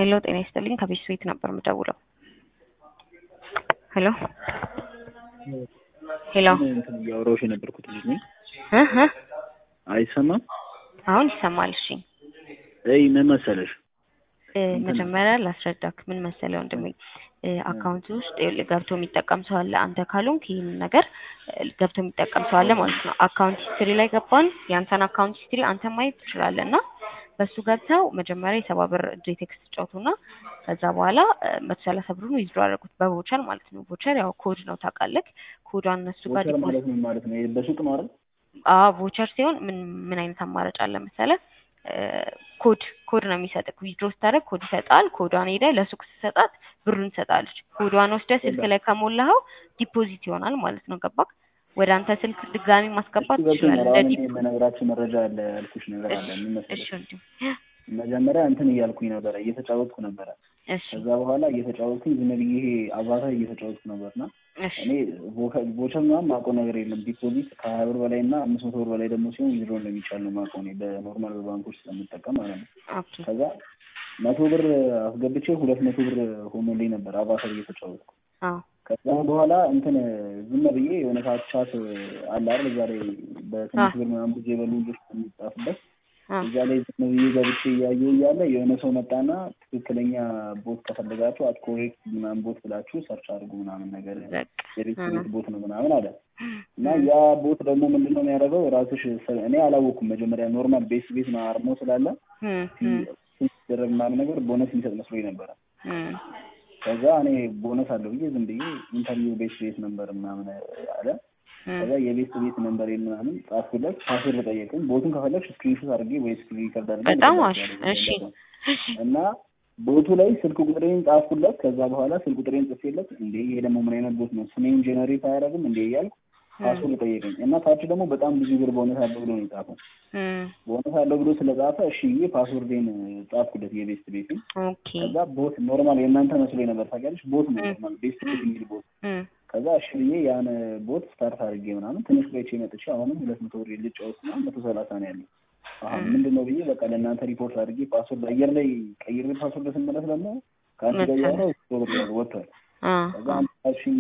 ሄሎ ጤና ይስጥልኝ ከቤት ቤት ነበር የምደውለው። ሄሎ ሄሎ እንትን እያወራሁሽ የነበርኩት ልጅ ነኝ። እህ እህ አይሰማም? አሁን ይሰማል። እሺ እይ ምን መሰለሽ እ መጀመሪያ ላስረዳክ ምን መሰለህ ወንድሜ እ አካውንት ውስጥ ይኸውልህ ገብቶ የሚጠቀም ሰው አለ። አንተ ካልሆንክ ይህንን ነገር እ ገብቶ የሚጠቀም ሰው አለ ማለት ነው። አካውንት ሂስትሪ ላይ ገባን። የአንተን አካውንት ሂስትሪ አንተ ማየት ትችላለህ እና በሱ ገብተው መጀመሪያ የሰባ ብር እጅ ቴክስት ጫውቱና ከዛ በኋላ መቶ ሰላሳ ብሩን ዊዝድሮ አደረጉት በቮቸር ማለት ነው። ቮቸር ያው ኮድ ነው ታውቃለህ። ኮዷን እነሱ ጋር ቮቸር ዲፖዚት ማለት ምን ማለት ነው? ይሄ በሱቅ ነው አይደል? አዎ ቮቸር ሲሆን ምን ምን አይነት አማራጭ አለ መሰለህ? እ ኮድ ኮድ ነው የሚሰጥህ። ዊዝድሮ ስታደርግ ኮድ ይሰጣል። ኮዷን ሄደህ ለሱቅ ስትሰጣት ብሩን ትሰጣለች። ኮዷን ወስደህ ስልክ ላይ ከሞላኸው ዲፖዚት ይሆናል ማለት ነው። ገባክ? ወደ አንተ ስልክ ድጋሚ ማስገባት እሱ ገብቶኛል። ትችላለህ። አሁን እንደ እኔ ዲፖ የምነግራችሁ መረጃ አለ ያልኩሽ ነገር አለ። ምን እሺ መሰለሽ ወንድም መጀመሪያ እንትን እያልኩኝ ነበረ፣ እየተጫወትኩ ነበረ። እሺ ከዛ በኋላ እየተጫወትኩኝ ዝም ብዬ ይሄ አቫታር እየተጫወትኩ ነበርና እሺ እኔ ቮከ- ቮቸር ምናምን ማውቀው ነገር የለም። ዲፖዚት ከሀያ ብር በላይ እና አምስት መቶ ብር በላይ ደግሞ ሲሆን ዊዝድሮ እንደሚቻል ነው ማውቀው እኔ በኖርማል ባንኮች ስለምጠቀም ማለት ነው። ኦኬ ከዛ መቶ ብር አስገብቼ ሁለት መቶ ብር ሆኖልኝ ነበር አቫታር እየተጫወትኩ አዎ ከዛ በኋላ እንትን ዝም ብዬ የሆነ ሰዓት ቻት አለ አይደል እዛ ላይ በትንሽ ብር ምናምን ብዙ የበሉ ልጆች የሚጻፍበት አዎ እዛ ላይ ዝም ብዬ ገብቼ እያየሁ እያለ የሆነ ሰው መጣና ትክክለኛ ቦት ከፈለጋችሁ አት ኮሬክት ምናምን ቦት ብላችሁ ሰርች አድርጉ ምናምን ነገር በቃ የቤት እ ቤት ቦት ነው ምናምን አለ እና ያ ቦት ደግሞ ምንድን ነው የሚያደርገው ራስሽ ሰ- እኔ አላወኩም መጀመሪያ ኖርማል ቤስ ቤት ነው አርሞ ስላለ እ እ ሲደረግ ምናምን ነገር ቦነስ የሚሰጥ መስሎኝ ነበረ እ ከዛ እኔ ቦነስ አለው ብዬ ዝም ብዬ ኢንተርቪው ቤት ቤት ነበር ምናምን አለ ከዛ የቤት ቤት ነንበር ምናምን ጻፍኩለት ፓስወርድ ጠየቅም ቦቱን ከፈለግሽ ስክሪንሾት አድርጌ ወይ ስክሪን ሪከርድ አድርጌ በጣም ልክላችሁ አሪፍ። ያለኝ እሺ ነገር ነው። እና ቦቱ ላይ ስልክ ቁጥሬን ጻፍኩለት ከዛ በኋላ ስልክ ቁጥሬን ጽፌለት እንዴ ይሄ ደግሞ ምን አይነት ቦት ነው ስሜን ጄኔሬት አያደርግም እንዴ እያልኩ ፓስወርድ ጠየቀኝ እና ታች ደግሞ በጣም ብዙ ብር ቦነስ አለው ብሎ ነው የጻፈው እ ቦነስ አለው ብሎ ስለጻፈ እሺ ብዬ ፓስወርዴን ጻፍኩለት የቤስት ቤትን ኦኬ ከዛ ቦት ኖርማል የእናንተ መስሎኝ ነበር ታውቂያለሽ ቦት ነው ኖርማል ቤስት ቤት የሚል ቦት እ ከዛ እሺ ብዬ ያን ቦት ስታርት አድርጌ ምናምን ትንሽ ቆይቼ መጥቼ አሁንም ሁለት መቶ ብር ልጫወት እና መቶ ሰላሳ ነው ያለው። አሁን ምንድን ነው ብዬ በቃ ለእናንተ ሪፖርት አድርጌ ፓስወርድ አየር ላይ ቀይሬ ፓስወርድ ስመለስ ደግሞ ከአንቺ ጋር እያወራሁ ሶ ብር ያለው ወጥቷል። አ ከዛ አንቺ ካልሽኝ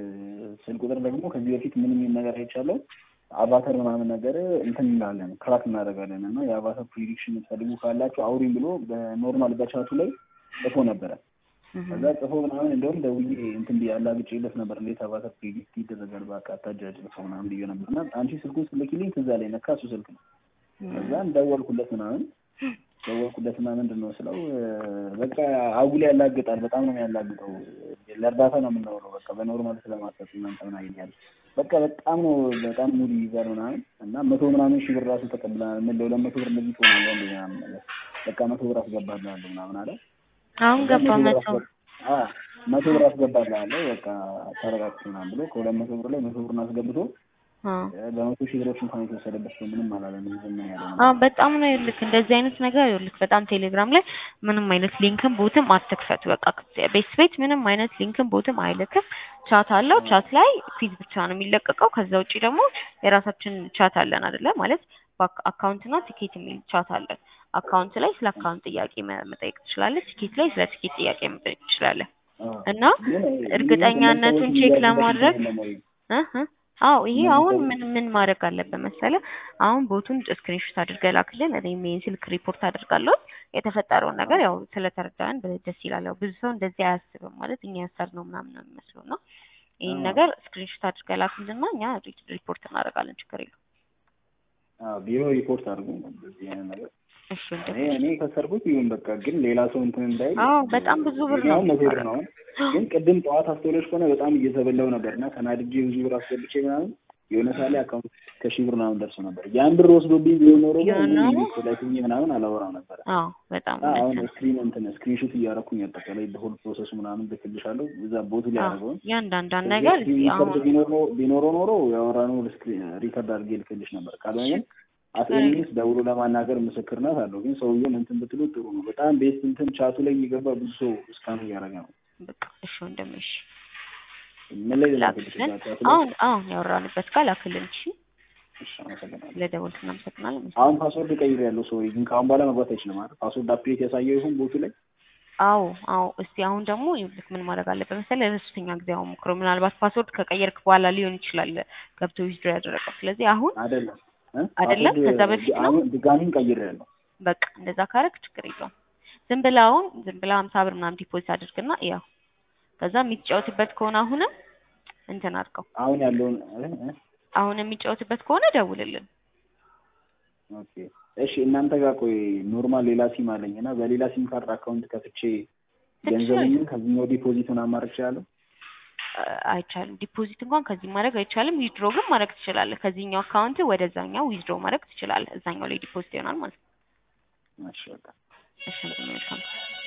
ስልክ ቁጥር ደግሞ ከዚህ በፊት ምን የሚል ነገር አይቻለሁ አቫተር ምናምን ነገር እንትን እንላለን ክራክ እናደርጋለን እና የአቫተር ፕሪዲክሽን የምትፈልጉ ካላችሁ አውሪኝ ብሎ በኖርማል በቻቱ ላይ ጽፎ ነበረ። ከዛ ጽፎ ምናምን እንደውም ደውዬ እንትን ብዬ አላግጬለት ነበር። እንዴት አባተር ፕሪዲክት ይደረጋል በቃ አታጃጅ ጽፎ ምናምን ብዬ ነበር እና አንቺ ስልኩን ስልኪልኝ ትዝ አለኝ ነካ እሱ ስልክ ነው። ከዛ ደወልኩለት ምናምን ደወልኩለትና ምንድን ነው ስለው በቃ አጉል ያላግጣል፣ በጣም ነው የሚያላግጠው። ለእርዳታ ነው የምናውለው በቃ በኖርማል ስለማሰጥ እናንተ ምን አይኛል በቃ በጣም ነው በጣም ሙድ ይይዛል ምናምን እና መቶ ምናምን ሺህ ብር ራሱ ተቀብለናል። ምን ለሁለት መቶ ብር እንደዚህ ትሆናለህ እንደ ምናምን ነገር በቃ መቶ ብር አስገባልሃለሁ ምናምን አለ። አሁን ገባ መቶ አዎ መቶ ብር አስገባልሃለሁ በቃ ተረጋግጥ ምናምን ብሎ ከሁለት መቶ ብር ላይ መቶ ብሩን አስገብቶ አ በመቶ ሺህ ብሮች እንኳን የተወሰደበት ሰው ምንም አላለንም። ዝም ነው ያለው። አዎ በጣም ነው ይልክ እንደዚህ አይነት ነገር ይልክ በጣም ቴሌግራም ላይ ምንም አይነት ሊንክም ቦትም አትክፈቱ። በቃ ቤት ቤት ምንም አይነት ሊንክም ቦትም አይልክም። ቻት አለው። ቻት ላይ ፊዝ ብቻ ነው የሚለቀቀው። ከዛ ውጪ ደግሞ የራሳችን ቻት አለን አይደለ? ማለት አካውንት እና ቲኬት የሚል ቻት አለን። አካውንት ላይ ስለ አካውንት ጥያቄ መ- መጠየቅ ትችላለህ። ቲኬት ላይ ስለ ቲኬት ጥያቄ መጠየቅ ትችላለህ። አዎ። እና ግን እርግጠኛነቱን ሰዎች ቼክ የሚያደርጉበት ለማድረግ የለም ወይ? እ እ አዎ ይሄ እነዚህ አሁን ሰዎች- ምን ምን ማድረግ አለበት መሰለህ? አሁን ቦቱን ስክሪንሾት አድርገህ ላክልን። እኔም ይሄን ስልክ ሪፖርት አድርጋለሁ። የተፈጠረውን ነገር ያው ስለተረዳን ደስ ይላል። ያው ብዙ ሰው እንደዚህ አያስብም ማለት እኛ ያሰርነው ምናምን ነው የሚመስለው እና ይህን አዎ። ነገር ስክሪንሾት አድርገህ ላክልና እኛ ሪ- ሪፖርት እናደርጋለን። ችግር የለውም። አዎ፣ ቢሮ ሪፖርት አድርጉ በዚህ አይነት ነገር እሺ ወንድም። እኔ እኔ ከሰርኩት ይሁን በቃ ግን ሌላ ሰው እንትን እንዳይ አዎ በጣም ብዙ ብር ነው አሁን መቶ ብር ነው አሁን ግን ቅድም ጠዋት አስተውለሽ ከሆነ በጣም እየተበላው ነበር እና ተናድጄ ብዙ ብር አስገብቼ ምናምን የሆነ ሳሌ አካውንት ከሺህ ብር ምናምን ደርሶ ነበር ያን ብር ወስዶብኝ ቢሆን ኖሮ ግን ቢሆን ኖሮ? ስለትኝ ምናምን አላወራም ነበረ አዎ በጣም እና አሁን እውነት ነው። ስክሪን እንትን ስክሪንሾት እያደረኩኝ አጠቃላይ በሆል ፕሮሰሱ ምናምን ልክልሻለሁ እዛ ቦቱ ላይ አዎ ያደረገውን እያንዳንዷን ነገር እስኪ ሪከርድ አሁን ቢኖር ኖ- ቢኖረው ኖሮ ያወራነው ሪከርድ አድርጌ ልክልሽ ነበር። ካልሆነ ግን አትሊስት ደውሎ ለማናገር ምስክርነት አለው። ግን ሰውየውን እንትን ብትሉ ጥሩ ነው። በጣም ቤት እንትን ቻቱ ላይ እየገባ ብዙ ሰው እስካም እያደረገ ነው። በቃ እሺ ወንድም እሺ ምን ላይ ላክልሽ? ላክልን። እዛ ቻቱ ላይ? አሁን አሁን ያወራንበት ጋር ላክልን። እሺ እሺ፣ አመሰግናለሁ። ለደወልክ እናመሰግናለን። አሁን ፓስወርድ ቀይር ያለው ሰው ግን ከአሁን በኋላ መግባት አይችልም አይደል? ፓስወርድ አፕዴት ያሳየው ይሁን ቦቱ ላይ አዎ አዎ። እስቲ አሁን ደግሞ ይኸውልህ ምን ማድረግ አለበት መሰለህ ለሶስተኛ ጊዜ አሁን ሞክረው። ምናልባት ፓስወርድ ከቀየርክ በኋላ ሊሆን ይችላል ገብቶ ዊዝድሮ ያደረገው። ስለዚህ አሁን አይደለም እ? አይደለም? ፓስወርድ ከዛ በፊት ነው? አሁን ድጋሚም ቀይሬያለሁ። በቃ እንደዛ ካረግ ችግር የለውም። ዝም ብለህ አሁን ዝም ብለህ ሀምሳ ብር ምናምን ዲፖዚት አድርግና ያው ከዛ የሚጫወትበት ከሆነ አሁንም እንትን አድርገው። አሁን ያለውን እ? እ? አሁን የሚጫወትበት ከሆነ ደውልልን። ኦኬ እሺ። እናንተ ጋር ቆይ ኖርማል ሌላ ሲም አለኝ እና በሌላ ሲም ካርድ አካውንት ከፍቼ ገንዘቡን ከዚህኛው ዲፖዚት ምናምን ማድረግ እችላለሁ? አ- አይቻልም። ዲፖዚት እንኳን ከዚህ ማድረግ አይቻልም። ዊዝድሮ ግን ማድረግ ትችላለህ። ከዚህኛው አካውንት ወደዛኛው ዊዝድሮ ማድረግ ትችላለህ። እዛኛው ላይ ዲፖዚት ይሆናል ማለት ነው። እሺ በቃ እሺ መልካም